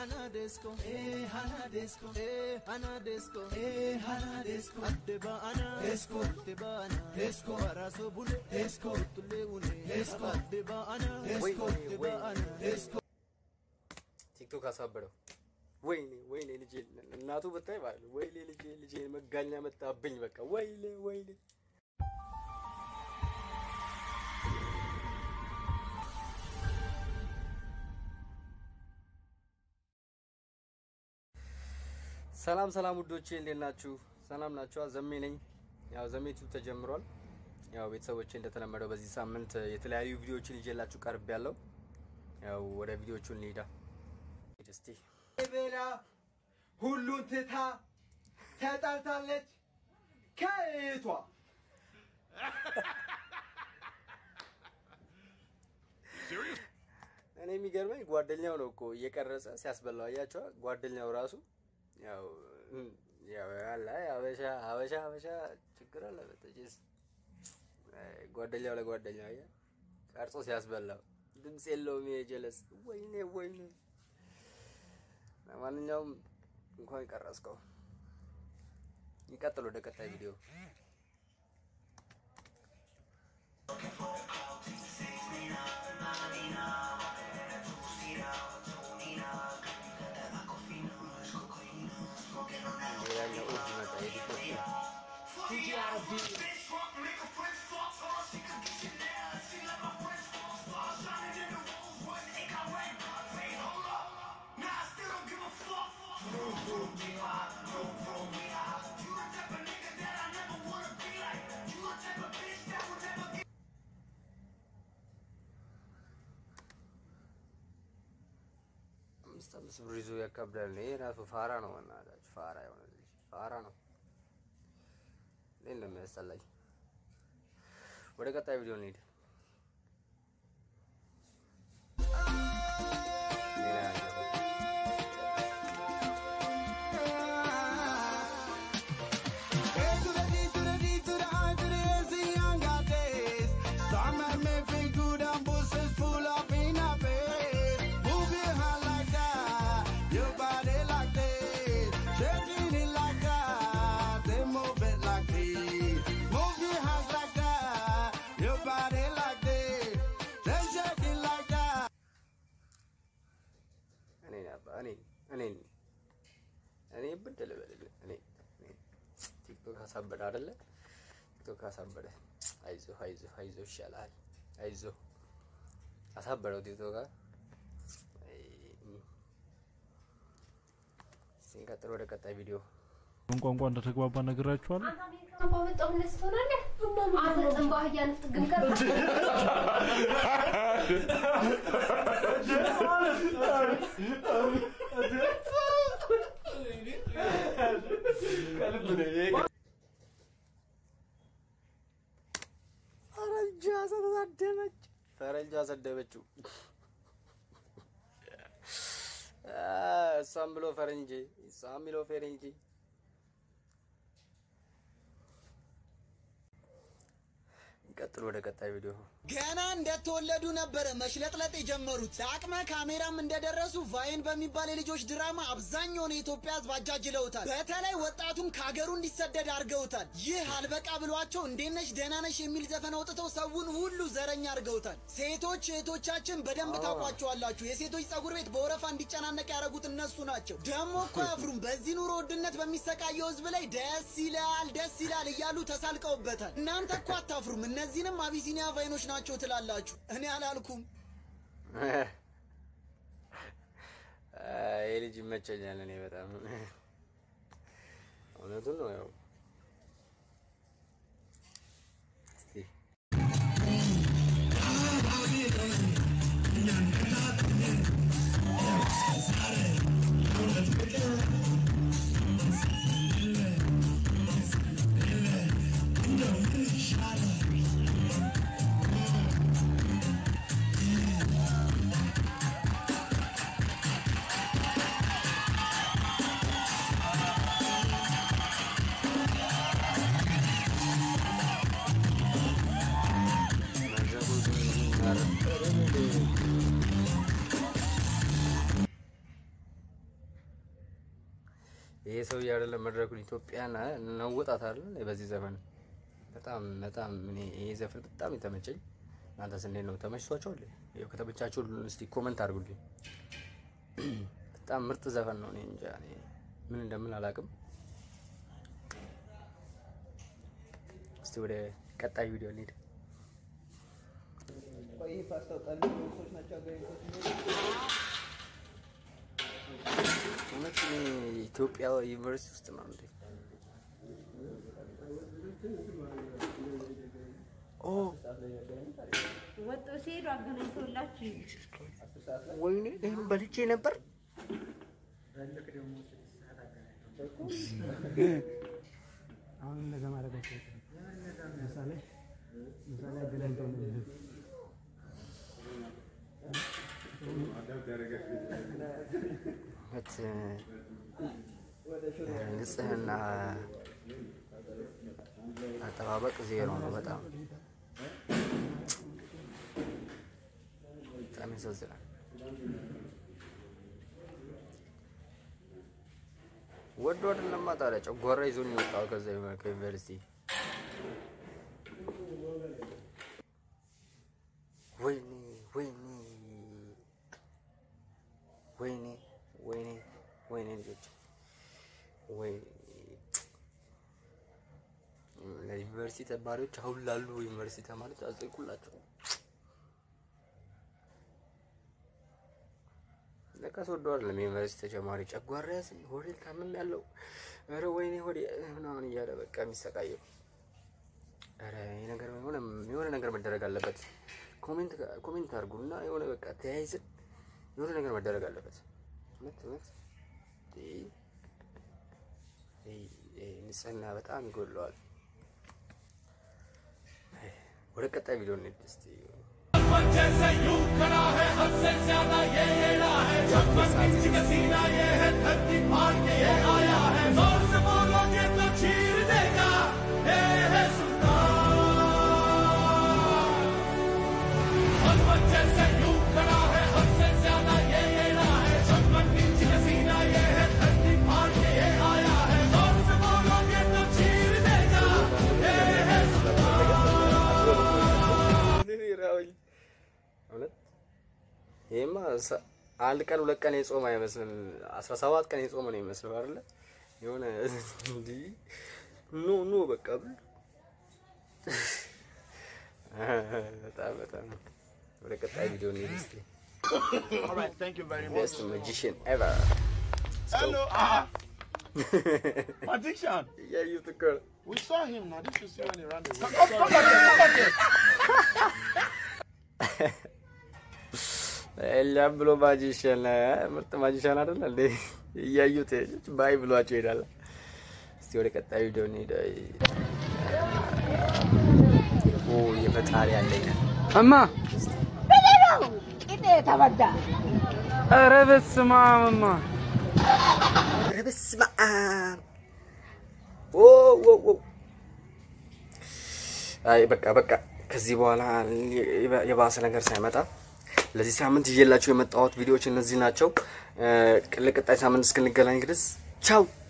Hanadesco, eh, Hanadesco, eh, Hanadesco, eh, Hanadesco, Adde Baana, Esco, Adde Baana, Esco, Baraso Bule, Esco, Tuleune, Esco, Adde Baana, Esco, Adde Baana, Esco. ቲክቶክ አሳበደው። ወይኔ ወይኔ ልጄ እናቱ ብታይ ማለት ነው። ወይኔ ልጄ ልጄ መጋኛ መጣብኝ። በቃ ወይኔ ወይኔ ሰላም ሰላም ውዶቼ እንዴት ናችሁ? ሰላም ናችኋ? ዘሜ ነኝ። ያው ዘሜ ዩቲዩብ ተጀምሯል። ያው ቤተሰቦቼ እንደተለመደው በዚህ ሳምንት የተለያዩ ቪዲዮዎችን ይዤላችሁ ቀርብ ያለው ያው ወደ ቪዲዮቹ እንሂዳ እስቲ ቤላ ሁሉን ትታ ተጣልታለች ከእህቷ። እኔ የሚገርመኝ ጓደኛው ነው እኮ እየቀረጸ ሲያስበላው አያቸዋ። ጓደኛው ራሱ ያው ያው ያለ ሀበሻ ሀበሻ ሀበሻ ችግር አለበት። ጭስ ጓደኛው ለጓደኛው አያ ቀርጾ ሲያስበላው ድምፅ የለውም። የጀለስ ወይኔ ወይኔ። ለማንኛውም እንኳን ቀረጽከው። ይቀጥል ወደ ቀጣይ ቪዲዮ ሌላኛው እሑድ መጣ የዲኮር አምስት አምስት ብር ይዞ ያካብዳል። ይሄ ራሱ ፋራ ነው። በእናታችሁ ፋራ የሆነ ልጅ ፋራ ነው። እኔ እንደሚያስጠላኝ ወደ ቀጣይ ቪዲዮ እንሂድ። ሌላ ነገር A to the D to the D to the I to the S, the younger days. Summer may feel good and bushes full of in a bed. Move your hand like that, your body like this. Shaking it like that, then move it like this. Move your hands like that, your body like this. Then shake it like that. እኔ አባ እኔ እኔ እኔ ብድል በልል እኔ እኔ ቲክቶክ አሳበደ አይደለ? ቲክቶክ አሳበደ። አይዞህ አይዞህ አይዞህ ይሻላል። አይዞህ አሳበደው ቲክቶክ። አይ ሲንቀጥል ወደ ቀጣይ ቪዲዮ ምን ቋንቋ እንደተግባባ ነግራችኋለሁ። አንተ አሜሪካ ባመጣው እንደዚህ ትሆናለህ። አንተ ጽንባ አህያ ንፍጥግም ከ ፈረንጇ ተሳደበች። ፈረንጇ ሰደበችው። እሷም ብሎ ፈረንጅ እሷም ብሎ ፈረንጅ ቀጥሎ ወደ ቀጣይ ቪዲዮ ገና እንደተወለዱ ነበረ መሽለጥለጥ የጀመሩት። ለአቅመ ካሜራም እንደደረሱ ቫይን በሚባል የልጆች ድራማ አብዛኛውን የኢትዮጵያ ሕዝብ አጃጅለውታል። በተለይ ወጣቱን ከሀገሩ እንዲሰደድ አድርገውታል። ይህ አልበቃ ብሏቸው እንዴት ነሽ ደህና ነሽ የሚል ዘፈን አውጥተው ሰውን ሁሉ ዘረኛ አድርገውታል። ሴቶች እህቶቻችን በደንብ ታውቋቸዋላችሁ። የሴቶች ጸጉር ቤት በወረፋ እንዲጨናነቅ ያደረጉት እነሱ ናቸው። ደግሞ እኮ አያፍሩም። በዚህ ኑሮ ውድነት በሚሰቃየው ሕዝብ ላይ ደስ ይላል ደስ ይላል እያሉ ተሳልቀውበታል። እናንተ እኮ አታፍሩም። እነዚህንም አቢሲኒያ ቫይኖች ናቸው ትላላችሁ። እኔ አላልኩም። ይህ ልጅ ይመቸኛል። እኔ በጣም እውነቱን ነው። ያው እስቲ Hey, ይሄ ሰውዬ አይደለም መድረኩን ኢትዮጵያን ነውጣት አይደል በዚህ ዘፈን በጣም በጣም እኔ ይሄ ዘፈን በጣም የተመቸኝ። እናንተስ እንዴት ነው ተመችቷችኋል? ይኸው ከተመቻችሁ እስቲ ኮመንት አድርጉልኝ። በጣም ምርጥ ዘፈን ነው። እኔ እንጃ እኔ ምን እንደምን አላውቅም። እስቲ ወደ ቀጣይ ቪዲዮ እንሂድ። እውነት እኔ ኢትዮጵያ ዩኒቨርሲቲ ውስጥ ነው እንዴ? ኦ ወጥቶ ሲሄዱ አገናኝተውላችሁ ወይኔ ይህን በልቼ ነበር። አሁን እንደዛ ማድረጋቸው ምሳሌ ምሳሌ አገናኝተው ነው የሚሄዱት። እውነት ንጽህና አጠባበቅ ዜሮ ነው። በጣም በጣም ያሳዝናል። ወዶ አይደለማ ታዲያ ጨጓራ ይዞን የወጣው ከዛ ከዩኒቨርሲቲ ወይኔ ወይኔ ወይኔ ወይኔ ወይኔ ልጆች ወይ ለዩኒቨርሲቲ ተማሪዎች አሁን ላሉ ዩኒቨርሲቲ ተማሪዎች አዘንኩላቸው። ለካስ ወዶ አይደለም ዩኒቨርሲቲ ተጨማሪ ጨጓራ ያዘኝ፣ ሆዴን ታምም ያለው ኧረ ወይኔ ሆዴ ምናምን እያለ በቃ የሚሰቃየው። ኧረ ይሄ ነገር የሆነ የሆነ ነገር መደረግ አለበት። ኮሜንት ኮሜንት አድርጉና የሆነ በቃ ተያይዘን የሆነ ነገር መደረግ አለበት። እውነት እውነት ይህ- ይህ ንጽህና በጣም ይጎድለዋል። ወደ ቀጣይ ቪዲዮ እንሂድ እስቲ። እውነት ይሄማ ሰ- አንድ ቀን ሁለት ቀን የጾም አይመስልም። አስራ ሰባት ቀን የጾም ነው የሚመስለው አይደለ? የሆነ እንዲህ ኖ ኖ በቃ ብል በጣም በጣም ወደ ቀጣይ ቪዲዮ እንሂድ እስቲ። All right, thank you very much. ቤስት ማጂሽን ኤቨር Hello. Ah. Magician. እያዩት እኮ ነው። We saw him now. This is when he ran away. Come, come, come back here. Come back here. ኤልያም ብሎ ማጂሽን ምርጥ ማጂሽን አይደለ እንዴ? እያዩት ባይ ብሏቸው ይሄዳል። እስቲ ወደ ቀጣይ ቪዲዮ እንሂድ። ኦ የፈጣሪ ያለኝ እማ ቂጤ ተበዳ ኧረ በስመ አብ እማ ኧረ በስመ አብ ኦ ኦ ኦ አይ በቃ በቃ ከዚህ በኋላ የባሰ ነገር ሳይመጣ ለዚህ ሳምንት ይዤላችሁ የመጣሁት ቪዲዮዎች እነዚህ ናቸው። ለቀጣይ ሳምንት እስክንገናኝ ድረስ ቻው።